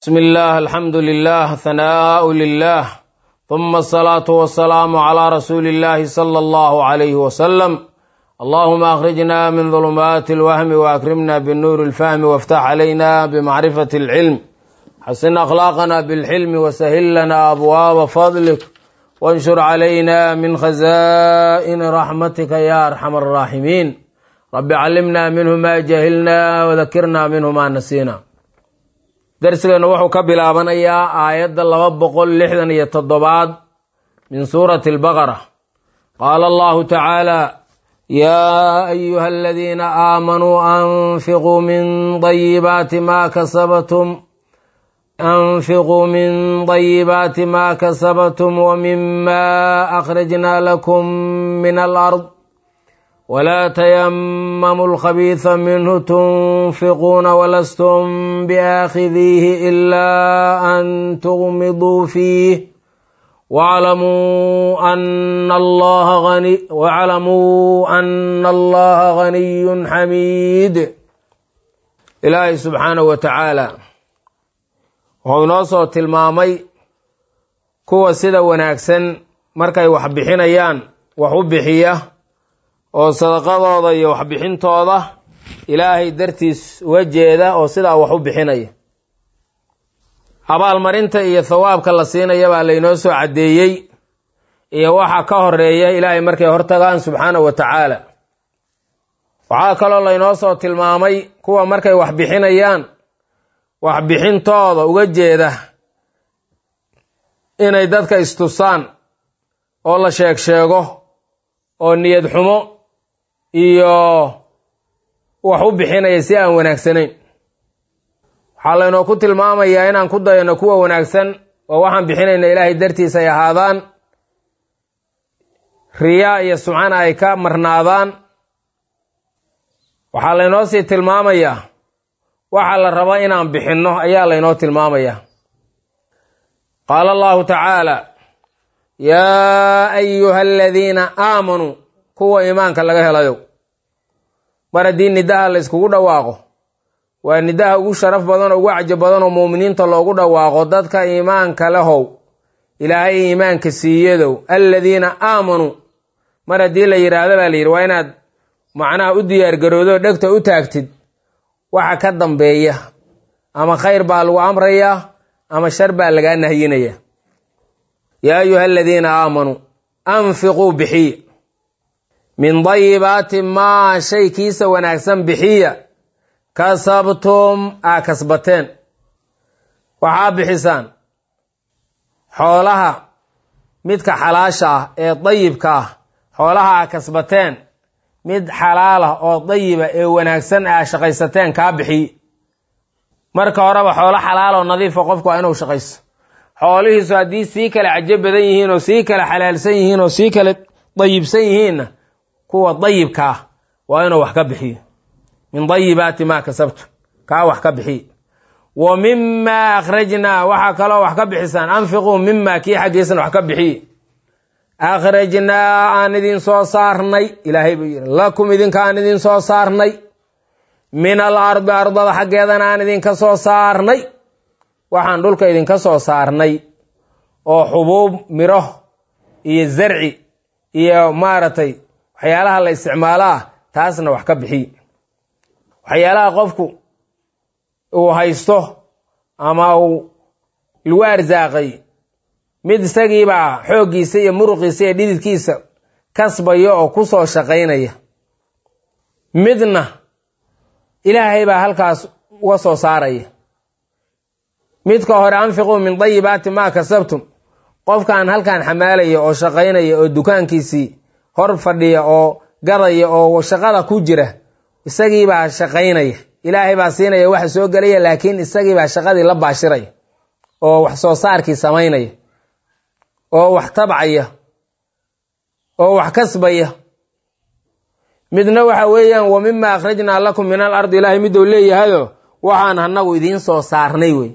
بسم الله الحمد لله ثناء لله ثم الصلاة والسلام على رسول الله صلى الله عليه وسلم اللهم أخرجنا من ظلمات الوهم وأكرمنا بالنور الفهم وافتح علينا بمعرفة العلم حسن أخلاقنا بالحلم وسهل لنا أبواب فضلك وانشر علينا من خزائن رحمتك يا أرحم الراحمين رب علمنا منه ما جهلنا وذكرنا منه ما نسينا darsigeennu wuxuu ka bilaabanayaa aayadda laba boqol lixdan iyo toddobaad min suurati albaqara qaala allahu tacaala yaa ayuha aladiina aamanuu anfiquu min dayibaati ma kasabtum anfiquu min dayibaati ma kasabtum wmima akhrajna lakum min alard ولا تيمموا الخبيث منه تنفقون ولستم باخذيه الا ان تغمضوا فيه واعلموا ان الله غني واعلموا ان الله غني حميد ilaahay subxaanahu wa tacaala wuxuu inoo soo tilmaamay kuwa sida wanaagsan markay wax bixinayaan wax u bixiya oo sadaqadooda iyo waxbixintooda ilaahay dartiis uga jeeda oo sidaa wax u bixinaya abaalmarinta iyo thawaabka la siinaya baa laynoo soo caddeeyey iyo waxa ka horeeya ilaahay markay hortagaan subxaanahu wa tacaala waxaa kaloo laynoo soo tilmaamay kuwa markay wax bixinayaan waxbixintooda uga jeeda inay dadka istusaan oo la sheeg sheego oo niyad xumo iyo wax u bixinaya si aan wanaagsanayn waxaa laynoo ku tilmaamayaa inaan ku dayano kuwa wanaagsan oo waxaan bixinayna ilaahay dartiis ay ahaadaan riyaa iyo sumcana ay ka marnaadaan waxaa laynoo sii tilmaamayaa waxa la rabo inaan bixinno ayaa laynoo tilmaamayaa qaala allahu tacaala yaa ayuha aladiina aamanuu kuwa iimaanka laga helayo mar haddii nidaha la yskugu dhawaaqo waa nidaha ugu sharaf badan oo ugu cajo badan oo muuminiinta loogu dhawaaqo dadka iimaanka lehow ilaahay iimaanka siiyadow aladiina aamanuu mar haddii la yidhaahdo baa la yidhi waa inaad macnaha u diyaargaroodo dhegta u taagtid waxa ka dambeeya ama khayr baa lagu amrayaa ama shar baa lagaa nahyinaya yaa ayuha aladiina aamanuu anfiquu bixiya min dayibaati maa shay kiisa wanaagsan bixiya kasabtum aa kasbateen waxaa bixisaan xoolaha midka xalaasha ah ee dayibka ah xoolaha aa kasbateen mid xalaalah oo dayiba ee wanaagsan aa shaqaysateen kaa bixiy marka horeba xoolo xalaal oo nadiifa qofku waa inuu shaqayso xoolihiisu haddii sii kale cajo badan yihiin oo sii kale xalaalsan yihiin oo sii kale dayibsan yihiinna kuwa dayibka ah waa inuu wax ka bixiyo min dayibaati maa kasabtu kaa wax ka bixiy wa mima akhrajnaa waxaa kaloo wax ka bixisaan anfiquu mima kii xaggiisana wax ka bixiy akhrajnaa aan idin soo saarnay ilaahay buu yidhi lakum idinka aan idin soo saarnay min al ardi ardada xaggeedana aan idinka soo saarnay waxaan dhulka idinka soo saarnay oo xubuub miro iyo zarci iyo maaragtay waxyaalaha la isticmaalo ah taasna wax ka bixiy waxyaalaha qofku uu haysto ama uu lagu arsaaqay mid isagiibaa xooggiisa iyo muruqiisa iyo dhididkiisa kasbaya oo ku soo shaqaynaya midna ilaahay baa halkaas uga soo saaraya midka hore anfiquu min dayibaati maa kasabtum qofkaan halkan xamaalaya oo shaqaynaya oo dukaankiisii hor fadhiya oo gadaya oo shaqada ku jira isagiibaa shaqaynaya ilaahay baa siinaya waxa soo gelaya laakiin isagiibaa shaqadii la baashiraya oo wax soo saarkii samaynaya oo wax tabcaya oo wax kasbaya midna waxa weeyaan wa mima akhrajnaa lakum min al ardi ilaahay midou leeyahayo waxaan anagu idiin soo saarnay wey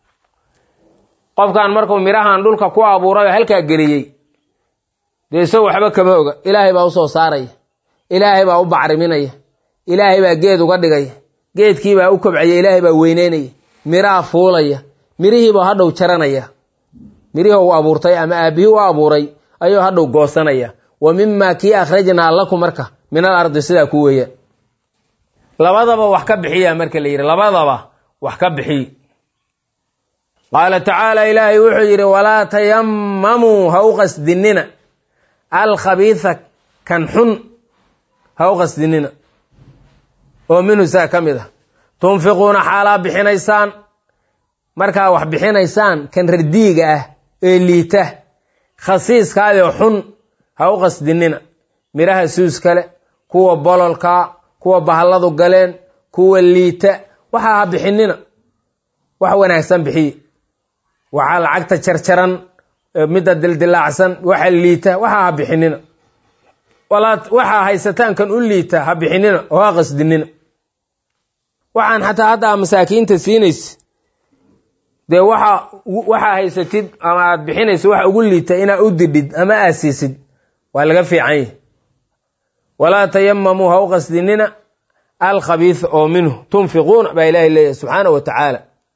qofkan markuu mirahan dhulka ku abuuray oo halkaa geliyey dee isago waxba kama oga ilaahay baa usoo saaraya ilaahay baa u bacriminaya ilaahay baa geed uga dhigaya geedkiibaa u kobcaya ilaahay baa weyneynaya miraa fuulaya mirihiibuu hadhow jaranaya mirihii u abuurtay ama aabihii u abuuray ayuu hadhow goosanaya wa mimaa kii akhrajnaa lakum marka min al ardi sidaa ku weeyaan labadaba wax ka bixiya marka la yidhi labadaba wax ka bixiy qaala tacaala ilaahay wuxuu yidhi walaa tayamamuu ha u qasdinina alkhabiisa kan xun ha u qasdinina oo minhu saa ka mid ah tunfiquuna xaalaa bixinaysaan markaa wax bixinaysaan kan radiiga ah ee liita khasiiskaadoo xun ha u qasdinina midhaha suus kale kuwa bololkaa kuwa bahalladu galeen kuwa liita waxaa ha bixinina wax wanaagsan bixiye waxaa lacagta jarjaran midda dildilaacsan waxa liita waxaa ha bixinina waxaa haysataan kan u liita ha bixinina oo ha qasdinina waxaan xataa haddaa masaakiinta siinaysa dee waxa waxaa haysatid ama aad bixinaysa waxa ugu liita inaa u didhid ama aad siisid waa laga fiican yahi walaa tayamamuu ha u qasdinina alkhabiisa oo minhu tunfiquuna baa ilaahay leeyahy subxaana wa tacaala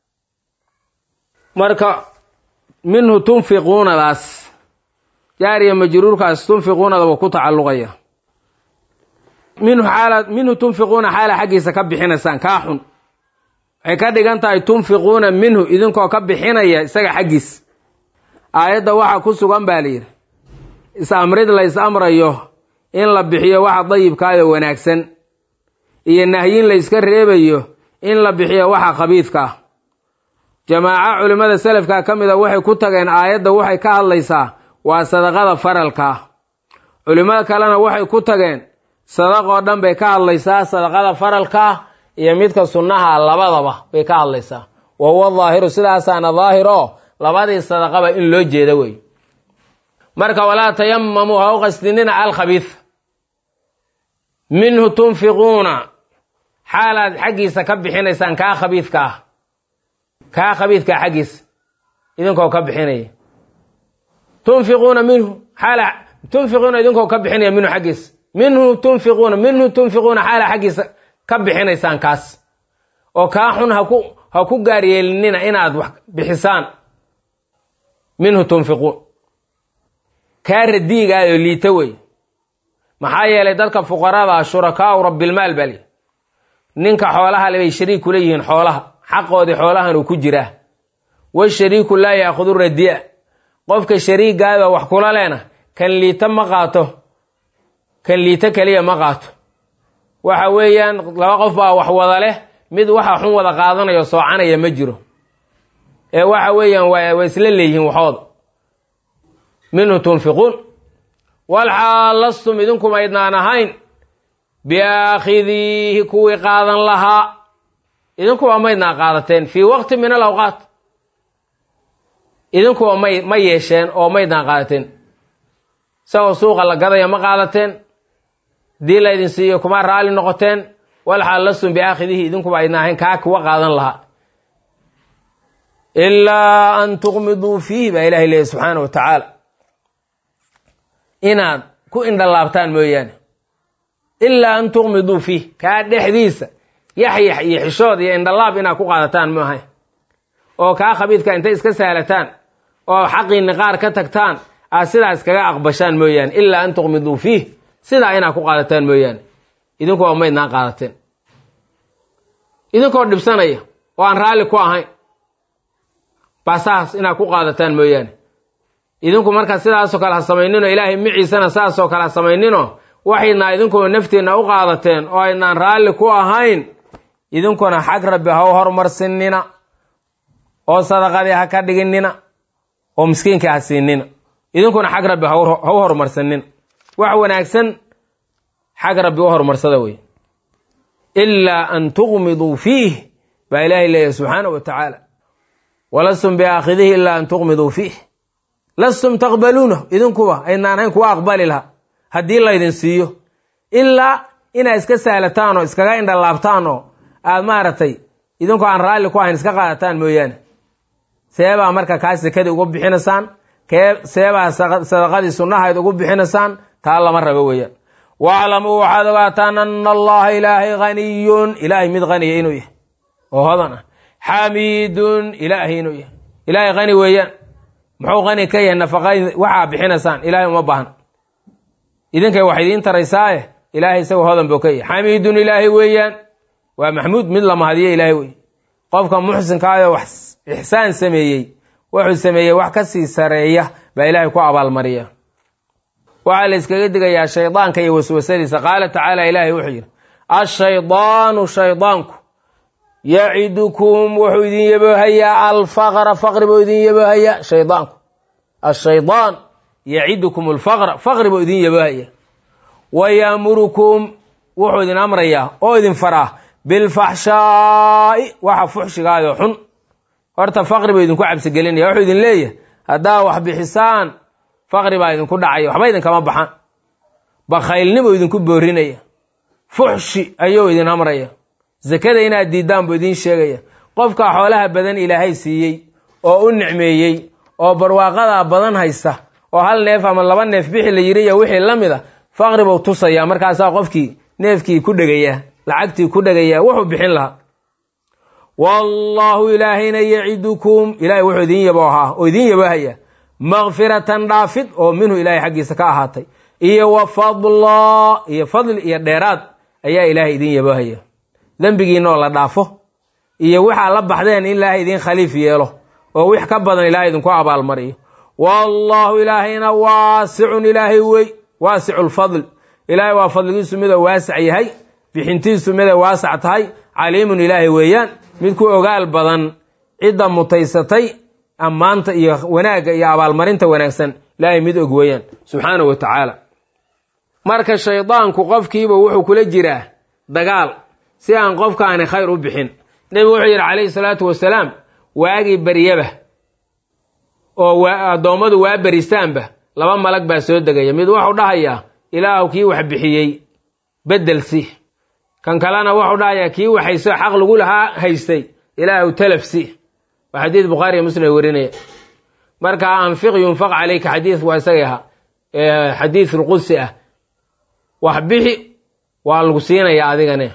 marka minhu tunfiquunadaas jaariya majruurkaas tunfiquunadaba ku tacalluqaya minhu xaala minhu tunfiquuna xaala xaggiisa ka bixinaysaan kaa xun waxay ka dhigan tahay tunfiquuna minhu idinkoo ka bixinaya isaga xaggiis aayadda waxa ku sugan baa la yidhi is-amrid la is amrayo in la bixiyo waxa dayibkaayo wanaagsan iyo nahyin la yska reebayo in la bixiyo waxa khabiidka ah jamaaco culimmada selafka ka mid a waxay ku tageen aayadda waxay ka hadlaysaa waa sadaqada faralka ah culimmada kalena waxay ku tageen sadaqoo dhan bay ka hadlaysaa sadaqada faralka ah iyo midka sunnaha labadaba bay ka hadlaysaa wa huwa daahiru sidaasaana daahir oo labadii sadaqaba in loo jeeda wey marka walaa tayamamuu ha u qasdinina alkhabiid minhu tunfiquuna xaalaad xaggiisa ka bixinaysaan kaa khabiidka ah kaa khabiidkaa xaggiisa idinkoo ka bixinaya tunfiquuna minhu xaala tunfiquuna idinkoo ka bixinaya minhu xaggiisa minhu tunfiquuna minhu tunfiquuna xaala xaggiisa ka bixinaysaan kaas oo kaa xun haku ha ku gaar yeelinina inaad wax bixisaan minhu tunfiquun kaa radiigaayoo liita wey maxaa yeelay dadka fuqarada shurakaau rabbilmaal baa li ninka xoolaha le bay shariik kula yihiin xoolaha xaqoodii xoolahan uu ku jiraa washariiku laa yaakudu radiya qofka shariigaada wax kula leena kan liita ma qaato kan liita keliya ma qaato waxa weeyaan laba qof baa wax wada leh mid waxa xun wada qaadanayo soocanaya ma jiro ee waxa weeyaan waa isla leeyihiin waxooda minhu tunfiquun walxaal lastum idinkuma idnaan ahayn biaakhidiihi kuwii qaadan lahaa idinkuwa maydnaa qaadateen fii waqti min alawqaat idinkuwa may ma yeesheen oo maydnaan qaadateen isagoo suuqa la gadaya ma qaadateen dii laydin siiyo kuma raalli noqoteen walxaal lastum biaakhidihi idinkuba idnaan ahayn kaa kuwa qaadan lahaa ilaa an tuqmiduu fiihi baa ilahay leeyahy subxaana wa tacaala inaad ku indhalaabtaan mooyaane ilaa an tuqmiduu fiih kaa dhexdiisa yaxyax iyo xishood iyo indhalaab inaad ku qaadataan ma ahay oo kaa khabiidka intay iska saalataan oo xaqiinni qaar ka tagtaan aad sidaa iskaga aqbashaan mooyaane ilaa an tuqmiduu fiih sidaa inaad ku qaadataan mooyaane idinkoo maydnaan qaadateen idinkoo dhibsanaya oo aan raalli ku ahayn basaas inaad ku qaadataan mooyaane idinku marka sidaasoo kale ha samaynino ilaahay miciisana saasoo kale ha samaynino waxaydnaa idinkuna naftiinna u qaadateen oo aydnaan raalli ku ahayn idinkuna xag rabbi ha u horumarsinina oo sadaqadii ha ka dhiginina oo miskiinkii ha siinina idinkuna xag rabbi ha u horumarsanina wax wanaagsan xag rabbi u horumarsada wey ilaa an tuqmiduu fiih baa ilaahay leeyahy subxaana wa tacaala walastum biaakhidihi ilaa an tuqmiduu fiih lastum taqbaluunahu idinkuba aydnaan hayn kuwa aqbali laha haddii laydin siiyo ilaa inaad iska saalataan oo iskaga indhalaabtaan oo aad maaragtay idinkoo aan raalli ku ahayn iska qaadataan mooyaane seebaa marka kaa sekadii ugu bixinaysaan kee seebaa sadaqadii sunnahayd ugu bixinaysaan taa lama rabo weeyaan waaclamuu waxaad ogaataan ana allaha ilaahay haniyun ilaahay mid haniya inuu yahay oo hodan ah xamiidun ilaahay inuu yahay ilaahay qani weeyaan muxuu qani ka yahay nafaqa waxaa bixinaysaan ilaahay uma baahan idinkay wax idiin taraysaaye ilaahay isagoo hodan buu ka yahay xamiidun ilaahay weeyaan waa maxmuud mid la mahadiyo ilaahay wey qofka muxsinkaayoo wax ixsaan sameeyey wuxuu sameeyey wax ka sii sareeya baa ilaahay ku abaalmariya waxaa la iskaga digayaa shaydaanka iyo waswasadiisa qaala tacaala ilaahay wuxuu yidhi ashaydaanu shaydaanku yacidukum wuxuu idin yaboohayaa alfaqra faqri buu idin yaboohayaa shaydaanku ashaydaan yacidukum alfaqra faqri buu idin yaboohayaa wa yaamurukum wuxuu idin amrayaa oo idin faraa bilfaxshaa'i waxa fuxshigaayoo xun horta faqri buu idinku cabsigelinaya wuxuu idin leeyahay haddaa wax bixisaan faqri baa idinku dhacaya waxba idinkama baxan bakhaylnibuu idinku boorinaya fuxshi ayuu idin amraya sakada inaad diiddaan buu idiin sheegaya qofka xoolaha badan ilaahay siiyey oo u nicmeeyey oo barwaaqadaa badan haysta oo hal neef ama laba neef bixi la yiri iyo wixii la mid a faqri buu tusayaa markaasaa qofkii neefkii ku dhegayaa lacagtii ku dhegayaa wuxuu bixin lahaa wallaahu ilaahayna yacidukum ilahay wuxuu idin yaboohaa oo idin yaboohaya makfiratan dhaafid oo minhu ilaahay xaggiisa ka ahaatay iyo wa fadla iyo fadli iyo dheeraad ayaa ilaahay idin yaboohaya dembigiina oo la dhaafo iyo waxaa la baxdeen in ilaahay idin khaliif yeelo oo wix ka badan ilaahay idinku abaalmariyo wallaahu ilaahayna waasicun ilaahay wey waasicu lfadl ilaahay waa fadligiisu midoo waasac yahay bixintiisu miday waasac tahay caliimun ilaahay weeyaan mid ku ogaal badan cidda mutaysatay ammaanta iyo wanaagga iyo abaalmarinta wanaagsan ilaahay mid og weeyaan subxaanahu wa tacaala marka shaydaanku qofkiiba wuxuu kula jiraa dagaal si aan qofkaani khayr u bixin nebigu wuxuu yidhi calayhi salaatu wasalaam waagii baryaba oo addoommadu waa beristaanba laba malag baa soo degaya mid wuxuu dhahayaa ilaahu kii wax bixiyey bedel si kan kalena wuxuu dhahayaa kii waxayso xaq lagu lahaa haystay ilaahu talaf si waa xadiid bukhaariiyo muslim ay warinaya marka anfiq yunfaq calayka xadiis waa isagay ahaa xadiis lqudsi ah wax bixi waa lagu siinaya adigane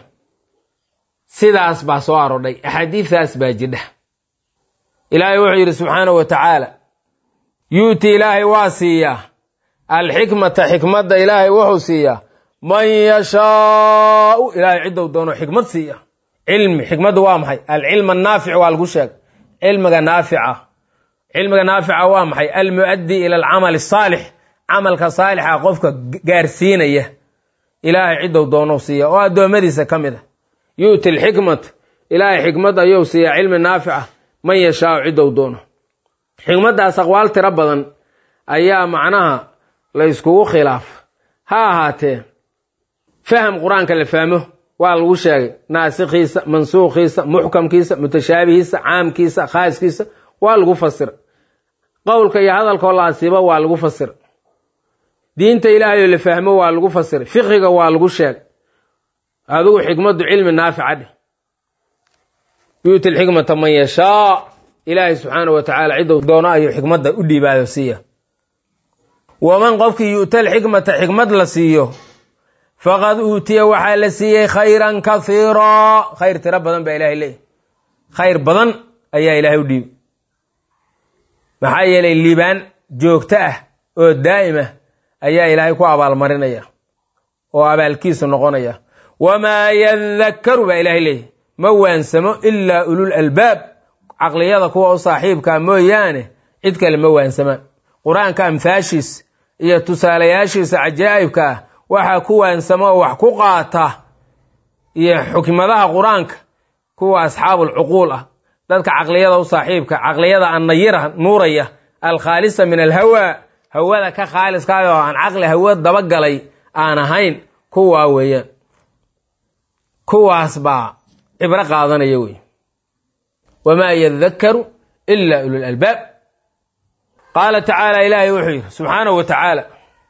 sidaas baa soo arodhay axaadiistaas baa jidha ilaahay wuxuu yidhi subxaanahu wa tacaala yuuti ilaahay waa siiyaa alxikmata xikmadda ilaahay wuxuu siiyaa man yashaau ilaahay ciddou doono xikmad siiya cilmi xikmaddu waa maxay alcilm annaafic waa lagu sheegay cilmiga naafica cilmiga naafica waa maxay almu'addi ila alcamal asaalix camalka saalixa qofka gaarsiinaya ilaahay ciddou doonou siiya oo addoommadiisa ka mid a yu'ti alxikmat ilaahay xikmad ayuu siiyaa cilmi naafica man yashaau ciddou doono xikmaddaas aqwaal tiro badan ayaa macnaha la yskugu khilaaf ha ahaatee faham qur-aanka la fahmo waa lagu sheegay naasikhiisa mansuukhiisa muxkamkiisa mutashaabihiisa caamkiisa khaaskiisa waa lagu fasira qowlka iyo hadalkoo la asiibo waa lagu fasira diinta ilaahayoo la fahmo waa lagu fasiray fiqiga waa lagu sheegay adigu xikmaddu cilmi naafica dheh yuuti lxikmata man yashaa ilaahay subxaana wa tacaala ciddou doono ayuu xikmadda u dhiibaado siiya waman qofkii yu'ta alxikmata xikmad la siiyo faqad uutiya waxaa la siiyey khayran kahiiraa khayr tiro badan baa ilahay leeyahy khayr badan ayaa ilaahay u dhiibay maxaa yeelay liibaan joogto ah oo daa'im ah ayaa ilaahay ku abaalmarinaya oo abaalkiisu noqonaya wamaa yadakkaru baa ilaahay leeyahy ma waansamo ilaa ulul albaab caqliyada kuwa u saaxiibkaa mooyaane cid kale ma waansamaan qur-aanka amhaashiisa iyo tusaalayaashiisa cajaa'ibka ah waxaa ku waansamo oo wax ku qaata iyo xukmadaha qur-aanka kuwa asxaabulcuquul ah dadka caqliyada u saaxiibka caqliyada annayira nuuraya alkhaalisa min alhawaa hawada ka khaaliskaay oo aan caqli hawa dabagalay aan ahayn kuwaa weeyaan kuwaas baa cibro qaadanaya wey wamaa yadakkaru ila ulul albaab qaala tacaala ilaahay wuxuu yidhi subxaanahu wa tacaala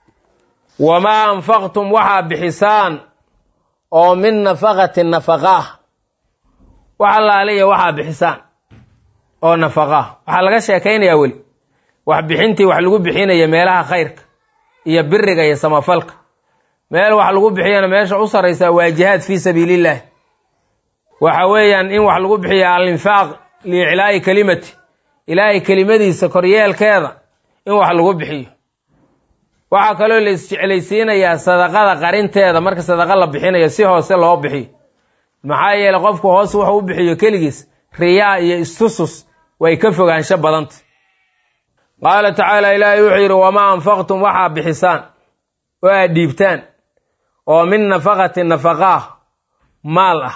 wamaa anfaqtum waxaa bixisaan oo min nafaqatin nafaqaah wax allaaliya waxaa bixisaan oo nafaqaah waxaa laga sheekaynayaa weli wax bixintii wax lagu bixinaya meelaha khayrka iyo biriga iyo samafalka meel wax lagu bixiyana meesha u sarraysaa waa jihaad fii sabiilillaah waxa weeyaan in wax lagu bixiya alinfaaq liiclaa'i kelimati ilaahay kelimadiisa koryeelkeeda in wax lagu bixiyo waxaa kaloo la isjeclaysiinayaa sadaqada qarinteeda marka sadaqa la bixinayo si hoose loo bixiyo maxaa yeeley qofku hoos wuxuu u bixiyo keligiis riyaa iyo istusus way ka fogaansho badanta qaala tacaala ilaahay wuxuu yidhi wamaa anfaqtum waxaa bixisaan oo aad dhiibtaan oo min nafaqati nafaqaah maal ah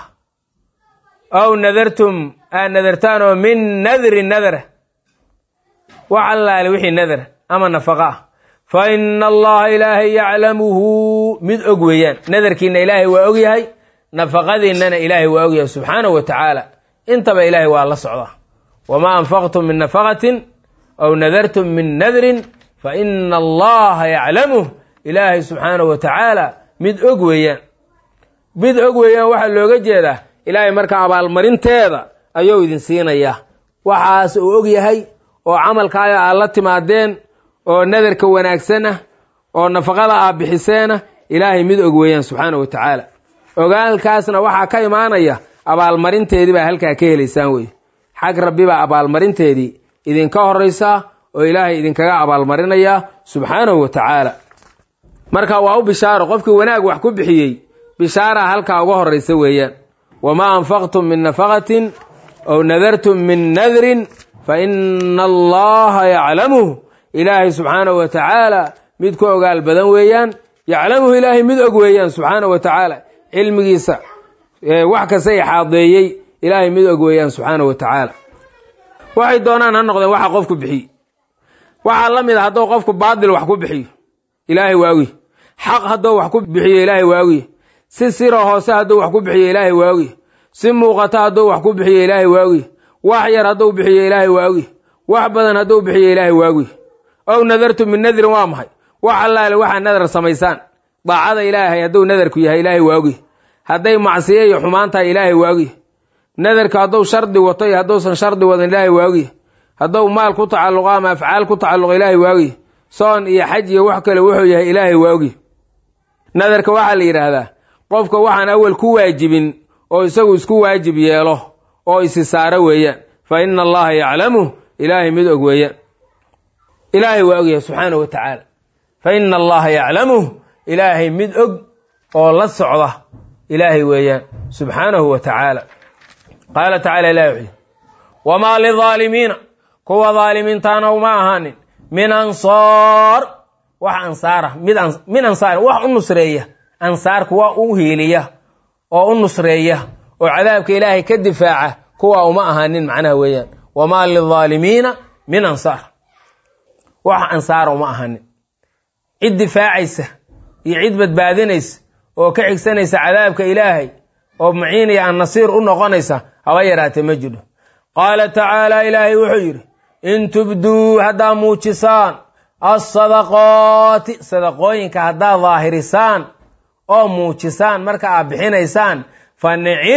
aw nadartum aad nadartaan oo min nadri nadra wax allaale wixii nadra ama nafaqa ah fa ina allaha ilaahay yaclamuhu mid og weeyaan nadarkiina ilaahay waa og yahay nafaqadiinnana ilaahay waa og yahay subxaanahu wa tacaala intaba ilaahay waa la socdaa wamaa anfaqtum min nafaqatin aw nadartum min nadrin fa ina allaha yaclamuh ilaahay subxaanahu wa tacaala mid og weeyaan mid og weeyaan waxaa looga jeedaa ilaahay marka abaalmarinteeda ayuu idin siinayaa waxaas uu og yahay oo camalkaaga aad la timaadeen oo nadarka wanaagsan ah oo nafaqada aad bixiseena ilaahay mid og weeyaan subxaana wa tacaala ogaalkaasna waxaa ka imaanaya abaalmarinteedii baa halkaa ka helaysaan weye xag rabbi baa abaalmarinteedii idinka horaysaa oo ilaahay idinkaga abaalmarinayaa subxaanahu wa tacaala marka waa u bishaaro qofkii wanaag wax ku bixiyey bishaaraha halkaa uga horaysa weeyaan wamaa anfaqtum min nafaqatin aw nadartum min nadrin fa ina allaha yaclamuh ilaahay subxaanahu wa tacaala mid ku ogaal badan weeyaan yaclamuhu ilaahay mid og weeyaan subxaanahu wa tacaala cilmigiisa wax kasta ixaadeeyey ilaahay mid og weeyaan subxaanahu wa tacaala waxay doonaan ha noqdeen waxa qofku bixiye waxaa la mid a hadduu qofku baadil wax ku bixiyo ilaahay waagiy xaq hadduu wax ku bixiyo ilaahay waagiy si siro hoose hadduu wax ku bixiyo ilaahay waagiy si muuqata hadduu wax ku bixiyo ilaahay waagiy wax yar hadduu bixiyo ilaahay waagiy wax badan hadduu bixiyo ilaahay waagiy ow nadartu min nadrin waa maxay wax allaale waxaa nadar samaysaan daacada ilaahay hadduu nadarku yahay ilaahay waagiy hadday macsiyo iyo xumaan tahay ilaahay waagiy nadarka hadduu shardi wato iyo hadduusan shardi wadan ilaahay waagiy hadduu maal ku tacalluqo ama afcaal ku tacalluqo ilaahay waagiy soon iyo xaj iyo wax kale wuxuu yahay ilaahay waagiy nadarka waxaa la yidhaahdaa qofka waxaan awal ku waajibin oo isagu isku waajib yeelo oo isi saaro weeyaan fa ina allaha yaclamuh ilaahay mid og weeyaan ilaahay waa ogyahay subxaanahu wa tacaala fa ina allaha yaclamuh ilaahay mid og oo la socda ilaahay weeyaan subxaanahu wa tacaala qaala tacala ilahi wuxuu wamaa lidaalimiina kuwa daalimiintaana uma ahaanin min ansaar wax ansaara mid min ansaar wax u nusreeya ansaar kuwa u hiiliya oo u nusreeya oo cadaabka ilaahay ka difaaca kuwa uma ahaanin macnaha weeyaan wamaa lidaalimiina min ansaar wax ansaara uma ahaanin cid difaacaysa iyo cid badbaadinaysa oo ka xigsanaysa cadaabka ilaahay oo maciinaya an nasiir u noqonaysa haba yaraatee ma jidho qaala tacaala ilaahay wuxuu yidhi in tubduu haddaa muujisaan alsadaqaati sadaqooyinka haddaad daahirisaan oo muujisaan marka aad bixinaysaan fa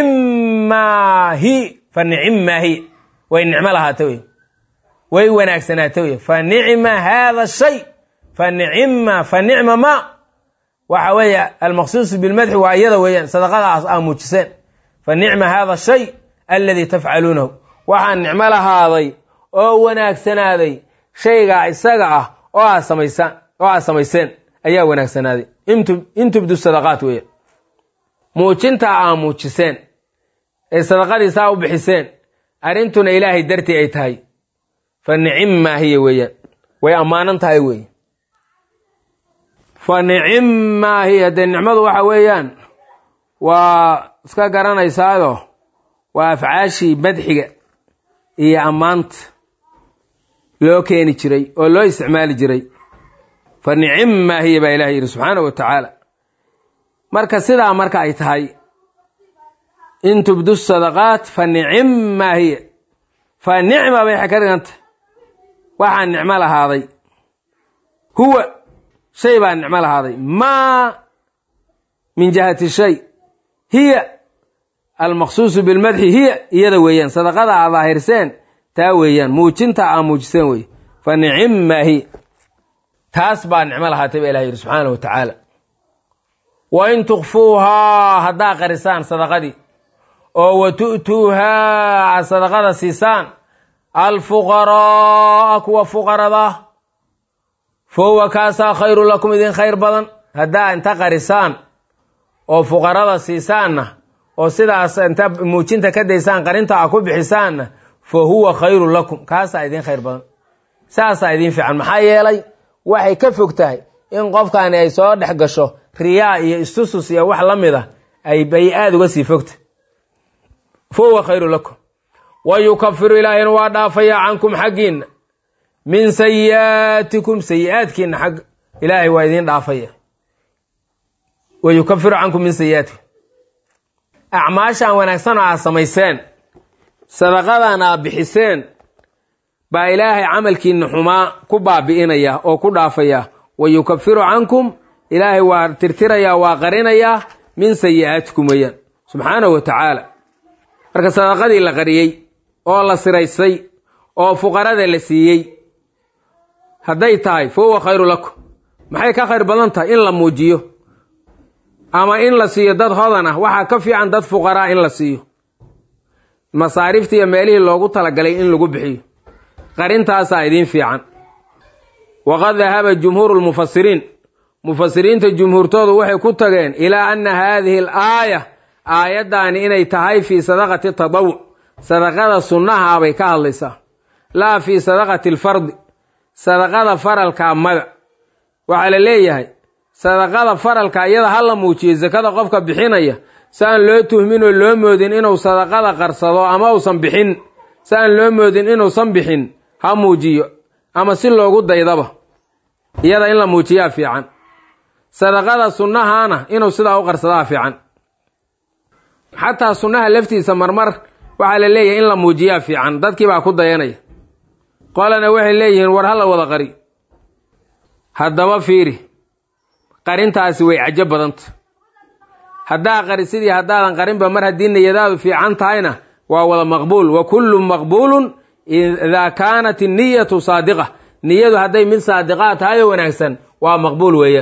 nicimaahi fa nicimaahi way nicmo lahaata wey way wanaagsanaata wey fa nicma haada shay fa nicima fa nicma ma waxa weeye almaqsuusu bilmadxi waa iyada weeyaan sadaqadaas aa muujiseen fa nicma haada shay aladii tafcaluunahu waxaa nicmo lahaaday oo wanaagsanaaday shaygaa isaga ah oo aad samaysaan oo aad samayseen ayaa wanaagsanaaday in tubdu sadaqaat weeyaan muujintaa aa muujiseen ee sadaqadiisaa u bixiseen arrintuna ilaahay dartii ay tahay fa nicimmaa hiya weeyaan way ammaanan tahay weeye fa nicimmaa hiya dee nicmadu waxa weeyaan waa iska garanaysaayo waa afcaashii madxiga iyo ammaanta loo keeni jiray oo loo isticmaali jiray fa nicimmaa hiya baa ilahay yidhi subxaana wa tacaala marka sidaa marka ay tahay in tubdu sadaqaat fa nicimmaa hiya fa nicma bay ka dhigantah waxaa nicmo lahaaday huwa shay baa nicmo lahaaday maa min jihati shay hiya almaqsuusu bilmadxi hiya iyada weeyaan sadaqada aa daahirseen taa weeyaan muujinta aa muujiseen wey fa nicimmaa hiya taas baa nicmo lahaatay ba ilah yidhi subxaana wa tacaala wa in tukfuuhaa haddaa qarisaan sadaqadii oo wa tu'tuuhaa aad sadaqada siisaan alfuqaraaa kuwa fuqarada fa huwa kaasaa khayru lakum idin khayr badan haddaa inta qarisaan oo fuqarada siisaanna oo sidaas inta muujinta ka daysaan qarinta a ku bixisaanna fa huwa khayru lakum kaasaa idin khayr badan saasaa idin fiican maxaa yeelay waxay ka fog tahay in qofkani ay soo dhex gasho riyaa iyo istusus iyo wax la mid a ay aada uga sii fogta fa huwa khayru lakum wa yukafiru ilaahina waa dhaafayaa cankum xaggiinna min sayi'aatikum sayi-aadkiina xag ilaahay waa idiin dhaafaya wa yukafiru cankum min sayi'aatikum acmaashaan wanaagsan oo aad samayseen sadaqadan aad bixiseen baa ilaahay camalkiina xumaa ku baabi'inaya oo ku dhaafaya wa yukafiru cankum ilaahay waa tirtirayaa waa qarinayaa min sayi'aatikum weeyaan subxaanahu wa tacaala marka sadaqadii la qariyey oo la siraysay oo fuqarada la siiyey hadday tahay fa huwa khayru lakum maxay ka khayr badan tahay in la muujiyo ama in la siiyo dad hodan ah waxaa ka fiican dad fuqaraa in la siiyo masaarifta iyo meelihii loogu talagalay in lagu bixiyo qarintaasaa idiin fiican waqad dahaba jumhuuru lmufasiriin mufasiriinta jumhuurtoodu waxay ku tageen ilaa anna haadihi al aaya aayaddaani inay tahay fii sadaqati tadawuc sadaqada sunnaha bay ka hadlaysaa laa fii sadaqati alfardi sadaqada faralkaa mada waxaa la leeyahay sadaqada faralka iyada ha la muujiyo sakada qofka bixinaya si aan loo tuhmin oo loo moodin inuu sadaqada qarsado ama uusan bixin si aan loo moodin inuusan bixin ha muujiyo ama si loogu daydaba iyada in la muujiyaa fiican sadaqada sunnahaana inuu sidaa u qarsadaa fiican xataa sunnaha laftiisa marmar waxaa la leeyahay in la muujiyaa fiican dadkii baa ku dayanaya qolana waxay leeyihiin war hala wada qari haddaba fiiri qarintaasi way cajo badanta haddaa qarisidii haddaadan qarinba mar haddii niyadaadu fiican tahayna waa wada maqbuul wa kullu maqbuulun idaa kaanat inniyatu saadiqa niyadu hadday mid saadiqaa tahay oo wanaagsan waa maqbuul weeye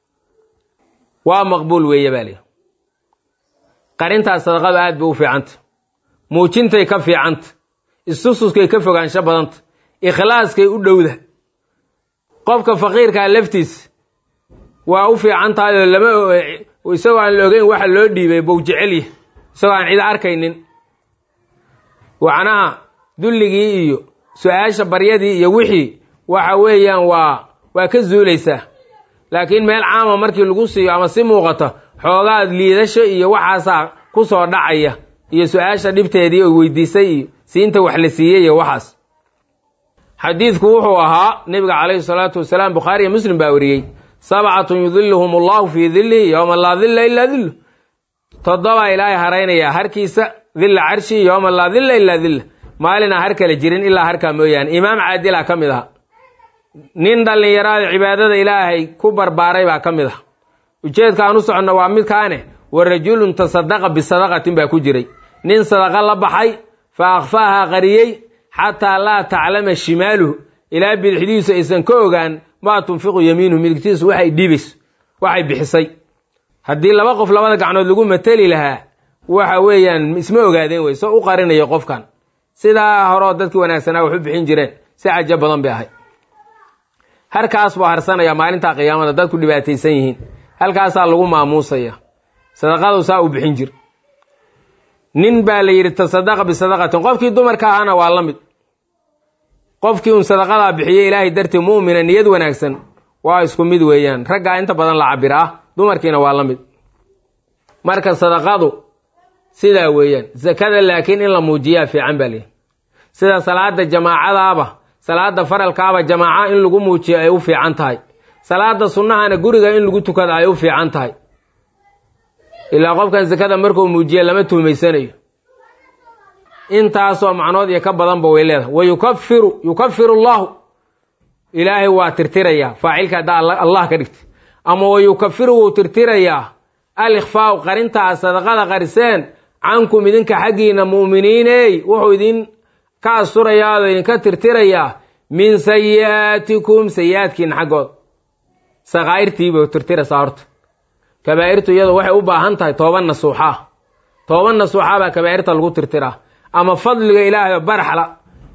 waa maqbuul weeye baa lihi qarintaas sadaqada aad bay u fiicanta muujintay ka fiicanta istususkay ka fogaansho badanta ikhlaaskay u dhowda qofka faqiirkaa laftiisa waa u fiican tahay oo lama isagoo aan la ogeyn waxa loo dhiibay bow jecelya isagoo aan cid arkaynin wacnaha dulligii iyo su-aasha baryadii iyo wixii waxa weeyaan waa waa ka zuulaysaa laakiin meel caama markii lagu siiyo ama si muuqata xoogaad liidasho iyo waxaasaa ku soo dhacaya iyo su-aasha dhibteedii oo weydiisay iyo siinta wax la siiyey iyo waxaas xadiidku wuxuu ahaa nebiga calayhi salaatu wasalaam bukhaari iyo muslim baa wariyey sabcatun yudiluhum allahu fii dillihi yowma laa dilla ilaa dillu toddobaa ilaahay haraynayaa harkiisa dilla carshi yowma laa dilla ilaa dilla maalinaa har kale jirin ilaa harkaa mooyaane imaam caadila ka mid aha nin dhallinyaraada cibaadada ilaahay ku barbaaray baa ka mid ah ujeedka aan u soconno waa midkaane wa rajulun tasadaqa bisadaqatin baa ku jiray nin sadaqa la baxay fa akhfaaha qariyey xataa laa taclama shimaaluhu ilaa bidixdiisu aysan ka ogaan maa tunfiqu yamiinuhu midigtiisu waxay dhiibayso waxay bixisay haddii laba qof labada gacnood lagu mateli lahaa waxa weeyaan isma ogaadeen wey soo u qarinayo qofkan sidaa horeo dadkii wanaagsanaa wax u bixin jireen si cajo badan bay ahay harkaas buu harsanaya maalinta qiyaamada dadku dhibaataysan yihiin halkaasaa lagu maamuusaya sadaqadu saa u bixin jir nin baa la yidhi tasadaqa bisadaqatin qofkii dumarka ahana waa la mid qofkii un sadaqadaa bixiye ilaahay dartii mu'mina niyad wanaagsan waa isku mid weeyaan raggaa inta badan la cabira ah dumarkiina waa la mid marka sadaqadu sidaa weeyaan sakada laakiin in la muujiyaa fiican baa lihi sida salaada jamaacadaaba salaada faralkaaba jamaaca in lagu muujiyo ay u fiican tahay salaada sunnahana guriga in lagu tukada ay u fiican tahay ilaa qofkan sakada markuu muujiya lama tuhmaysanayo intaasoo macnood iyo ka badanba way leedahay wa yukafiru yukafiru allahu ilaahay waa tirtirayaa faacilka haddaa allah ka dhigtay ama wa yukafiru wuu tirtirayaa al ikhfaau qarintaa sadaqada qariseen cankum idinka xaggiina mu'miniiney wuxuu idin ka asturayaa oo idinka tirtirayaa min sayi'aatikum sayi-aadkiina xaggooda sakaa'irtiibay tirtiraysaa horta kabaa'irtu iyadu waxay u baahan tahay tooban nasuuxaa tooban nasuuxaa baa kabaa'irta lagu tirtiraa ama fadliga ilaahay oo baraxla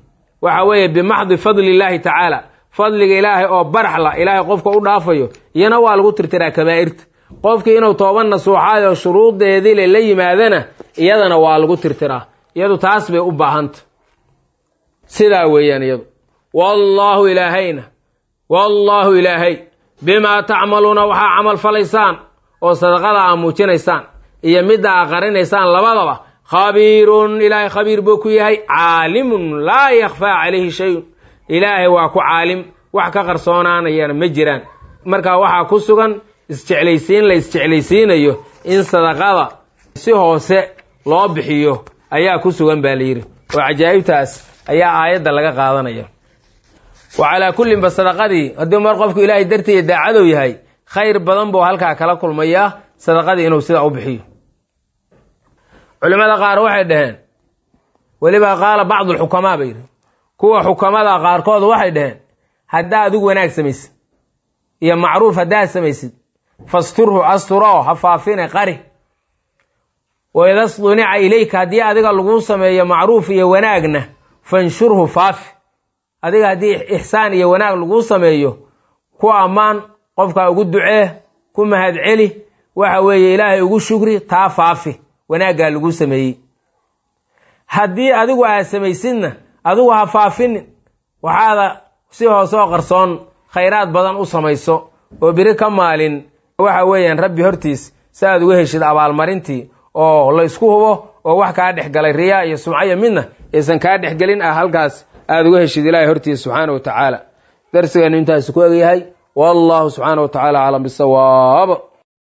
waxa weeye bimaxdi fadli illaahi tacaala fadliga ilaahay oo baraxla ilaahay qofka u dhaafayo iyana waa lagu tirtiraa kabaa'irta qofkii inuu tooba nasuuxaay oo shuruudeedile la yimaadana iyadana waa lagu tirtiraa iyadu taas bay u baahanta sidaa weeyaan iyadu wallaahu ilaahayna wallaahu ilaahay bimaa tacmaluuna waxaa camal falaysaan oo sadaqada aa muujinaysaan iyo midda aa qarinaysaan labadaba khabiirun ilaahay khabiir buu ku yahay caalimun laa yakhfaa calayhi shayun ilaahay waa ku caalim wax ka qarsoonaanayana ma jiraan marka waxaa ku sugan isjeclaysiin la isjeclaysiinayo in sadaqada si hoose loo bixiyo ayaa ku sugan baa la yidhi oo cajaa'ibtaas ayaa aayadda laga qaadanaya wa calaa kullinba sadaqadii haddii mar qofku ilaahay dartiiya daacadow yahay khayr badan buu halkaa kala kulmayaa sadaqadii inuu sidaa u bixiyo culimmada qaar waxay dhaheen weliba qaala bacdu alxukamaa bay yidhi kuwa xukamada qaarkood waxay dhaheen haddaa adigu wanaag samaysid iyo macruuf haddaad samaysid fasturhu asturoo ha faafine qari waida sdunica ilayka haddii adiga laguu sameeyo macruuf iyo wanaagna fanshurhu faafi adiga haddii ixsaan iyo wanaag laguu sameeyo ku ammaan qofkaa ugu ducee ku mahadceli waxa weeye ilaahay ugu shukri taa faafi wanaaggaa laguu sameeyey haddii adigu aad samaysidna adigu ha faafinin waxaada si hoosoo qarsoon khayraad badan u samayso oo beri ka maalin waxa weeyaan rabbi hortiis si aad uga heshid abaalmarintii oo la isku hubo oo wax kaa dhex galay riyaa iyo sumcaya midna aysan kaa dhexgelin ah halkaas aada uga heshid ilaahay hortiis subxaana wa tacaala darsigeenu intaasi ku egyahay wallahu subxaana wa tacaala aclam bisawaab